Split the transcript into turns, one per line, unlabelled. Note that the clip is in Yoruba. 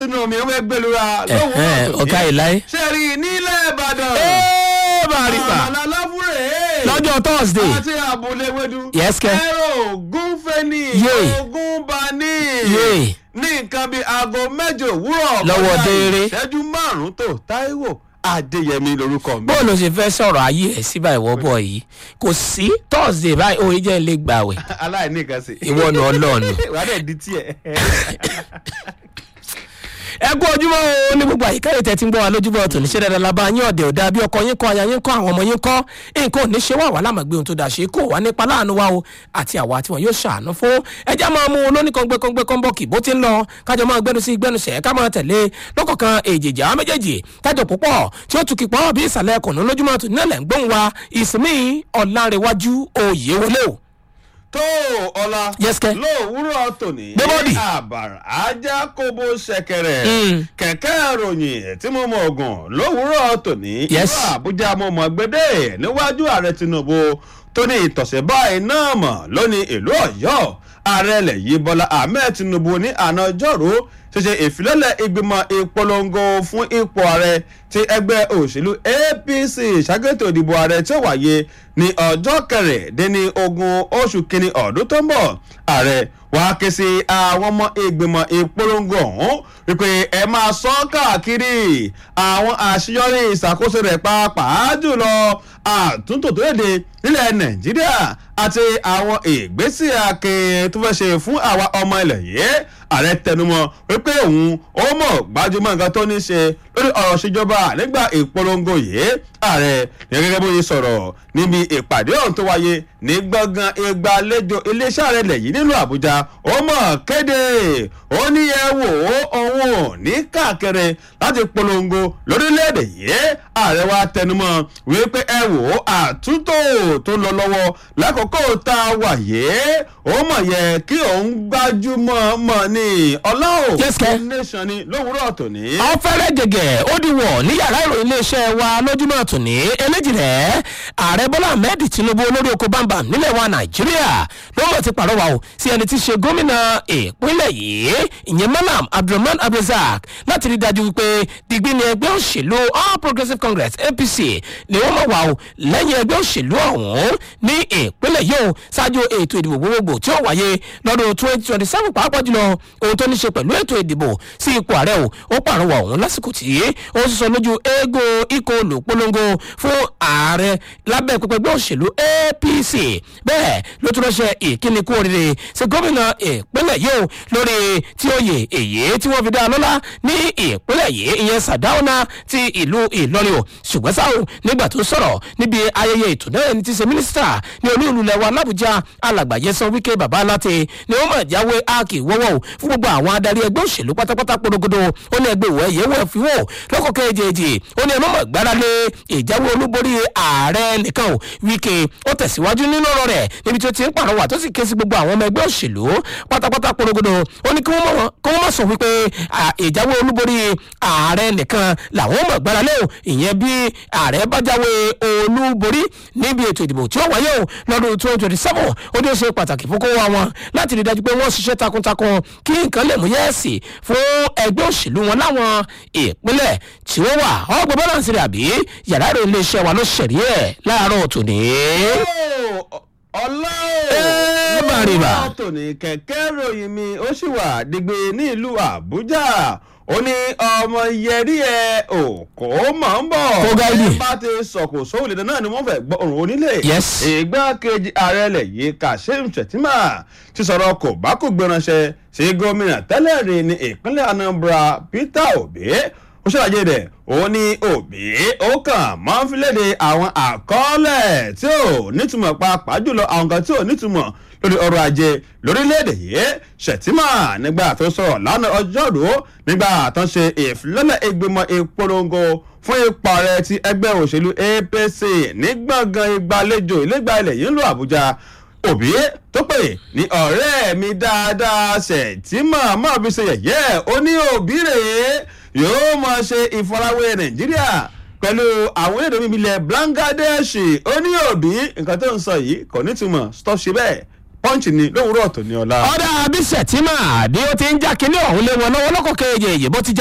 inú mi ò fẹ́ gbẹlura
Ẹ̀hẹ́n, ọ̀gá ìláyé.
ṣe rí i nílẹ̀ ìbàdàn.
ẹ́ẹ́ bàrìbà
àmàlà láfúrẹ́.
lọ́jọ́ thursday
àti àbúlé wẹ́dú.
Yes, kẹ́.
ẹ̀rọ gúnfẹ́ni.
Yé.
ogúnbani.
Yé.
ní nǹkan bíi aago mẹ́jọ òwúrọ̀.
Lọ́wọ́
kọjá
dééré.
ìṣẹ́jú márùn-ún tó táíwò adéyẹmí lorúkọ mi.
bóòlù ṣe fẹ́ sọ̀rọ̀ ayé ẹ̀ sí báyìí wọ́ bọ̀ yìí kò sí thursday báyìí òye jẹ́ ilé gbàwẹ̀
aláìní nǹkan sí.
ìwọ nù ọlọ́ọ̀nù.
wàá dẹ̀ di tiẹ̀.
ẹ kú ojúmọ́ o ní gbogbo àyíká ètò ẹtí ń gbọ́ wa lójúbọ̀ tòní ṣe dandan la bá yín ọ̀dẹ̀ ọ̀dà bí ọkọ yín kọ́ aya yín kọ́ àwọn ọmọ yín kọ́ nǹkan ò ní ṣe wà wá lámàgbé ohun tó dà ṣe kó wà nípa láàánú wa o àti àwa tí wọn yóò ṣàánú fún ẹjẹ́ máa mú un lóní kọ́ngbẹ́kọ́ngbẹ́ kọ́ńbọ́ọ̀kì bó ti ń lọ kájọ máa gbẹnu sí gbẹnusẹ̀ ká máa tẹ̀lé lọ́kọ̀ọ̀kan èjèèjì àwọn méjèèjì tájọ púpọ̀ tí ó tukì pọ̀ bí ìsàlẹ̀ ẹkùnrin lójúmọ́ tòní náà lẹ̀ ń gbóhùn wa ìsinmi ọ̀làǹrẹ̀wájú òye wọlé o.
tó ọlá
Yes, kẹ́.
lówùúrọ̀ tòní
Gbẹ́bọ́dì.
àbàrà ajá kóbó ṣẹ̀kẹ̀rẹ̀
Mm.
kẹ̀kẹ́ ìròyìn tí mo mọ ògùn lówùúrọ̀ tòní
Yes.
ìlú àbújá mo mọ gbédè níwájú ààrẹ tinubu tó ní ìtọ̀sẹ̀ báyìí náà mọ̀ lónìí ìlú ọ̀yọ́ ààrẹ ilẹ̀ yìí bọ́lá ahmed tinubu ní àná ọjọ́rú ṣíṣe ìfilọ́lẹ̀ ìgbìmọ̀ ìpolongo fún ipò ààrẹ ti ẹgbẹ́ òṣèlú apc ṣàgẹ́tò ìdìbò ààrẹ tí ó wáyé ní ọjọ́ kẹrìndínní ogún oṣù kínní ọdún tó ń bọ̀ ààrẹ wàá ké sí àwọn ọmọ ìgbìmọ̀ ìpolongo ọ̀hún wípé ẹ máa sọ káàkiri àwọn àṣeyọrí ìṣàkóso rẹ̀ pàápàá jùlọ àtúntò tó léde nílẹ̀ nàìjíríà àti àwọn ìgbésẹ̀ akin tó fẹ́ ṣe fún àwa ọmọ ilẹ̀ yìí ààrẹ tẹnumọ́ wípé òun ó mọ̀ gbajúmọ̀ nǹkan tó ní ṣe lórí ọ̀rọ̀ ìṣèjọba nígbà ìpolongo yìí ààrẹ ní gẹ́gẹ́ bó ṣe sọ̀rọ̀ níbi ìpàdé ọ̀hún tó wáyé ní gbọ̀ngàn ìgbàlejò iléeṣẹ́ ààrẹ ilẹ̀ yìí nílùú àbújá ó mọ̀ kéde ó ní ẹ wò ó òun ò ní káàkiri láti polongo lórílẹ̀‐èdè yìí ààrẹ wa tẹnumọ́ wípé ẹ wò ó àtúntò tó lọ lọ́wọ́ lákòókò tá a wà yìí ó mọ̀ yẹ kí òun gbájúmọ̀ mọ̀ ní ọlọ́ọ̀
Yes, kẹ́.
nation ni lówùúrọ̀ tòní.
ọ̀fẹ́rẹ́ gẹ̀gẹ̀ ó di wọ̀ ní yàrá ìròyìn iléeṣẹ́ wa lójúmọ́ tòní eléjìrẹ́ ààrẹ bọ́lá ahmed tinubu olórí oko bámbam nílẹ̀ wa nàìjíríà ló mọ̀ ti pàrọwà o sí ẹni tí í ṣe gómìnà ìpínlẹ̀ yìí ìyẹn malam abdulrahman abdulrasaq láti rí dájú wípé digbí ni ẹgbẹ́ òṣèlú all progressives congress apc ni wọ́n mọ̀ wá o lẹ́yìn ẹgbẹ́ òṣèlú ọ̀hún ní ìpínlẹ̀ yìí o ṣáájú ètò ìdìbò gbogbogbò tí ó wáyé lọ́dún twenty twenty seven pàápàá jùlọ ohun tó ní ṣe pẹ̀lú ètò ìdìbò sí ipò ààrẹ o ó pàrọwà ọ̀hún lásìkò tí ó sọ lójú eégún ikọ̀ olùpolongo fún ààrẹ lábẹ́ pẹpẹgbẹ́ òṣèlú apc bẹ́ẹ̀ ló tún ránṣẹ́ ìkíni kú oríire sí gómìnà ìpínlẹ̀ yìí o lórí tí ó yè èyí tí wọ́n fi dá a lọ́lá ní ìpínlẹ̀ yìí ìyẹn sàdáúnà ti ìlú ìlọrin o ṣùgbọ́n sáà o nígbà tó sọ̀rọ̀ níbi ayẹyẹ ètò náà ẹni tí í ṣe mínísítà ní olú ìlú lẹwa làbújá alàgbà yẹsan wíkẹ́ bàbá aláte ni wọ́n mọ̀ jáwé áàkì wọ́wọ́ o fún gbogbo àwọn adarí ẹgbẹ́ òṣèlú pátápátá porogodo ó ní ẹgbẹ́ ìwọ̀ ẹ̀yẹ́ wọ̀ fi wò lọ́kọ̀ kejì ó ní ẹ mọ̀mọ̀ gbára lé ìjáwé olúborí ààrẹ nìkan o wíkẹ́ ó tẹ̀síwájú nínú ọ̀rọ̀ rẹ̀ níbi tí ó ti ń pàrọwà tó sì ké sí gbogbo àwọn ọmọ ẹgbẹ́ òṣèlú pátápátá porogodo ó ní kí wọ́n mọ̀ kí wọ́n mọ̀ sọ wípé à, ìjáwé olúborí ààrẹ nìkan làwọn mọ̀ gbára lé o ìyẹn bí ààrẹ bá jáwé olúborí níbi ètò ìdìbò tí ó wáyé o lọ́dún twenty twenty seven ó ní ó ṣe pàtàkì fún kó wá wọn láti rí i dájú pé wọ́n ṣiṣẹ́ takuntakun kí nǹkan lè mú yẹ́ẹ̀sì fún ẹgbẹ́ òṣèlú wọn láwọn ìpínlẹ̀ tí ó wà ọgbọ́n bọ́láǹsì rẹ̀ àbí yàrá ìròyìn iléeṣẹ́ wa ló ṣẹ̀rí ẹ̀ láàárọ̀ tòní.
ọlá
Ẹ bàrìbà.
tòní kẹ̀kẹ́ ròyìn mi ó sì wà dìgbì ní ìlú àbújá ó ní ọmọ yẹrí ẹ òkò mọ̀ ń bọ̀
Kó gáìdì.
ẹ bá ti sọ̀kò sóòlì náà ni wọ́n fẹ́ gbọ́ òrùn onílé
Yes.
ìgbákejì ààrẹ ilẹ̀ yìí kashim shettima ti sọ̀rọ̀ kò bá kò gbéranṣẹ́ sí gómìnà tẹ́lẹ̀ rí ní ìpínlẹ̀ anambra peter obi ó ṣàlàyé rẹ̀ ó ní òbí ó kàn máa ń fi léde àwọn àkọọ́lẹ̀ tí ò nítumọ̀ pàápàá jùlọ àwọn kan tí ò nítumọ̀ lórí ọrọ̀ ajé lórílẹ̀‐èdè yìí ṣètìmọ̀ nígbà tó sọ̀rọ̀ lánàá ọjọ́rú nígbà tó ń ṣe ìfilọ́lẹ̀ ìgbìmọ̀ ìpolongo fún ipò ààrẹ ti ẹgbẹ́ òṣèlú apc ní gbọ̀ngàn ìgbàlejò ìlẹ́gbà ilẹ̀ yìí ń lo àbújá òbí tó pè ní ọ̀rẹ́ mi dáadáa ṣètìmọ̀ máa fi ṣe yẹ̀yẹ́ ó ní òbí rèé yóò máa ṣe ìfarawé nàìjíríà pẹ̀lú àwọn èdè mímí ilẹ̀ bangladesh ó ní òbí nǹkan tó ń sọ yìí kò nítumọ̀ stop ṣe bẹ́ẹ̀ punch ni lówùúrọ̀ tó ní ọ̀la.
ọ̀dà abiṣẹ́ tí mà bí ó ti ń já kinní ọ̀hún lé wọn lọ́wọ́ lọ́kọ̀ kejì èyí bó ti